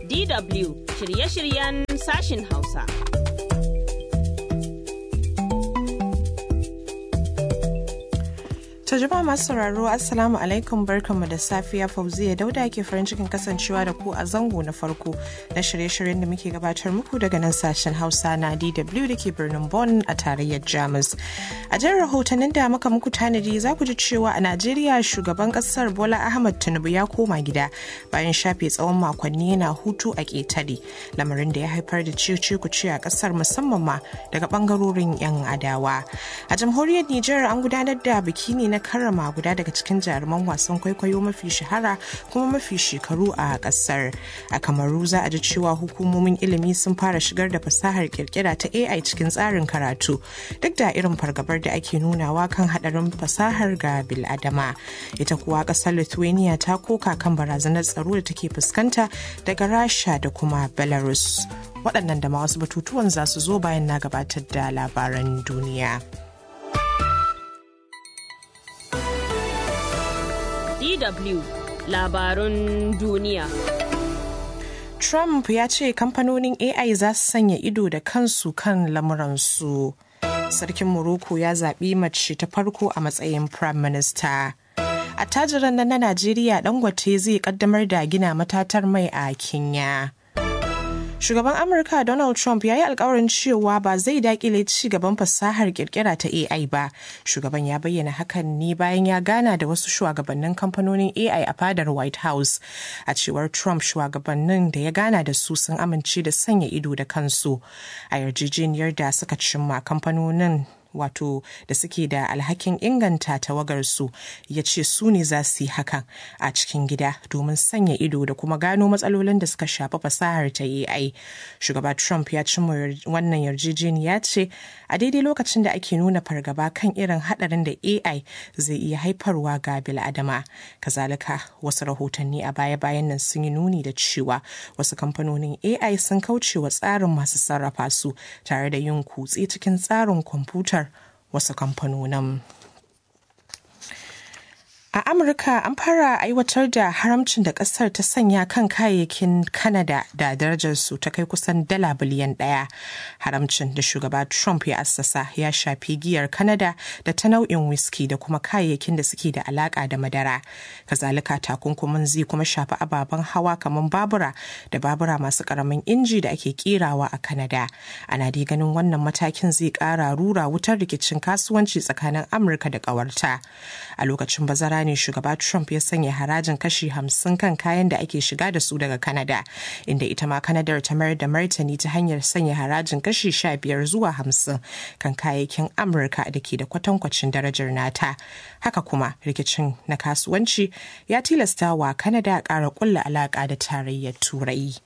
DW shirye-shiryen sashin Hausa. To jama'a masu sauraro Assalamu alaikum barkanmu da safiya Fauziya Dauda ke farin cikin kasancewa da ku a zango na farko na shirye-shiryen da muke gabatar muku daga nan sashen Hausa na DW da ke birnin Bonn a tarayyar Jamus. A jan rahotannin da muka muku tanadi za ku ji cewa a Najeriya shugaban kasar Bola Ahmad Tinubu ya koma gida bayan shafe tsawon makonni yana hutu a ƙetare lamarin da ya haifar da cice ku ce a kasar musamman ma daga bangarorin 'yan adawa. A jamhuriyar Nijar an gudanar da biki ne na karrama guda daga cikin jaruman wasan kwaikwayo mafi shahara kuma mafi shekaru a kasar a kamaru za a ji cewa hukumomin ilimi sun fara shigar da fasahar kirkira ta ai cikin tsarin karatu duk da irin fargabar da ake nunawa kan hadarin fasahar ga biladama ita kuwa kasar lithuania ta koka kan barazanar tsaro da take fuskanta daga rasha da kuma belarus waɗannan da ma wasu batutuwan za su zo bayan na gabatar da labaran duniya. DW labarun duniya. Trump ya ce kamfanonin AI za su sanya ido da kansu kan lamuransu. Sarkin Morocco ya zaɓi mace ta farko a matsayin Prime Minister. Attajiran nan na Najeriya Dangote zai kaddamar da gina matatar mai a Kenya. Shugaban Amurka Donald Trump ya yi alkawarin cewa ba zai dakile ci gaban fasahar kirkira ta AI ba. Shugaban ya bayyana hakan ne bayan ya gana da wasu shugabannin kamfanonin AI a fadar White House. A cewar Trump shugabannin da ya gana da su sun amince da sanya ido da kansu. A yarjejeniyar da suka cimma kamfanonin wato da suke da alhakin inganta tawagarsu ya ce su ne za su yi hakan a cikin gida domin sanya ido da kuma gano matsalolin da suka shafi fasahar ta AI. Shugaba Trump ya cimma wannan yarjejeniya ce a daidai lokacin da ake nuna fargaba kan irin hadarin da AI zai iya haifarwa ga bil'adama. Kazalika wasu rahotanni a baya-bayan nan sun yi nuni da cewa wasu kamfanonin AI sun kauce wa tsarin masu sarrafa su tare da yin kutse cikin tsarin kwamfutar wasu kamfanonin. A Amurka an fara aiwatar da haramcin da kasar ta sanya kan kayayyakin Canada da darajarsu ta kai kusan dala biliyan ɗaya. Haramcin da shugaba Trump ya assasa ya shafi giyar Canada da ta nau'in whisky da kuma kayayyakin da suke da alaka da madara. Kazalika takunkumin zai kuma shafi ababen hawa kamar babura da babura masu karamin inji da ake kerawa a Canada. Ana dai ganin wannan matakin zai kara rura wutar rikicin kasuwanci tsakanin Amurka da ƙawarta. A lokacin bazara ne shugaba Trump ya sanya harajin kashi hamsin kan kayan da ake shiga da su daga Canada, inda ita ma Canadar ta mayar da martani ta hanyar sanya harajin kashi sha biyar zuwa hamsin kan kayayyakin Amurka da ke da kwatankwacin darajar nata. Haka kuma rikicin na kasuwanci ya tilasta wa Canada ƙara ƙulla alaƙa da tarayyar Turai.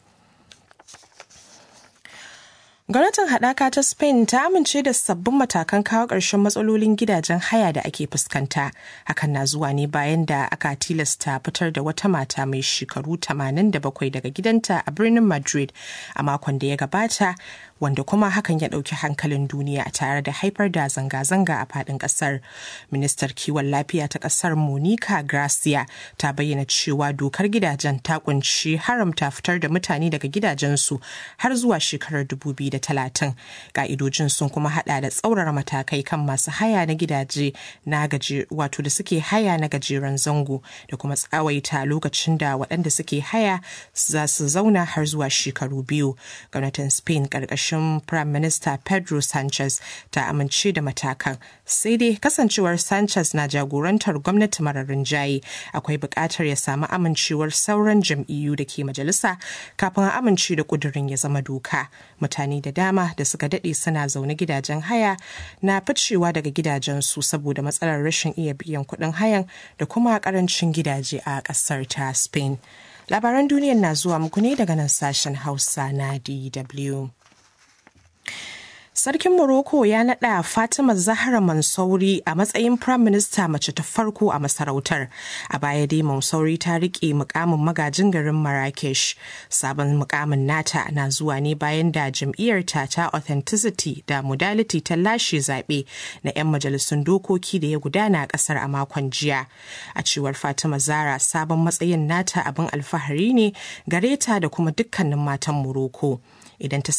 Gwamnatin haɗaka ta Spain ta amince da sabbin matakan kawo ƙarshen matsalolin gidajen haya da ake fuskanta. Hakan na zuwa ne bayan da aka tilasta fitar da wata mata mai shekaru 87 daga gidanta a birnin Madrid a makon da ya gabata wanda kuma hakan ya ɗauki hankalin duniya tare da haifar da zanga-zanga a faɗin ƙasar. Ministar kiwon lafiya ta ƙasar Monica Gracia ta bayyana cewa dokar gidajen ta kunshi haramta fitar da mutane daga gidajensu har zuwa shekarar 2030. Ka'idojin sun kuma hada da tsaurara matakai kan masu haya na gidaje na gaje wato da suke haya na gajeren zango da kuma tsawaita lokacin da waɗanda suke haya za su zauna har zuwa shekaru biyu. Gwamnatin Spain ƙarƙashin ofishin Prime Minister Pedro Sanchez ta amince da matakan. Sai dai kasancewar Sanchez na jagorantar gwamnati marar rinjaye akwai buƙatar ya samu amincewar sauran jam'iyyu da ke majalisa kafin a amince da ƙudurin ya zama doka. Mutane da dama da suka daɗe suna zaune gidajen haya na ficewa daga gidajensu saboda matsalar rashin iya biyan kuɗin hayan da kuma ƙarancin gidaje a ƙasar ta Spain. Labaran duniyar na zuwa muku ne daga nan sashen Hausa na DW. Sarkin Morocco ya naɗa Fatima Zahra Mansouri a matsayin Prime Minister mace ta farko a masarautar. A baya dai Mansouri ta riƙe mukamin magajin garin Marrakesh. Sabon mukamin nata na zuwa ne bayan da jam'iyyarta ta Authenticity da Modality ta lashe zaɓe na 'yan majalisun dokoki da ya gudana a ƙasar a makon jiya. A cewar Fatima Zahra sabon matsayin nata abin alfahari ne gare ta da kuma dukkanin matan Morocco. Idan ta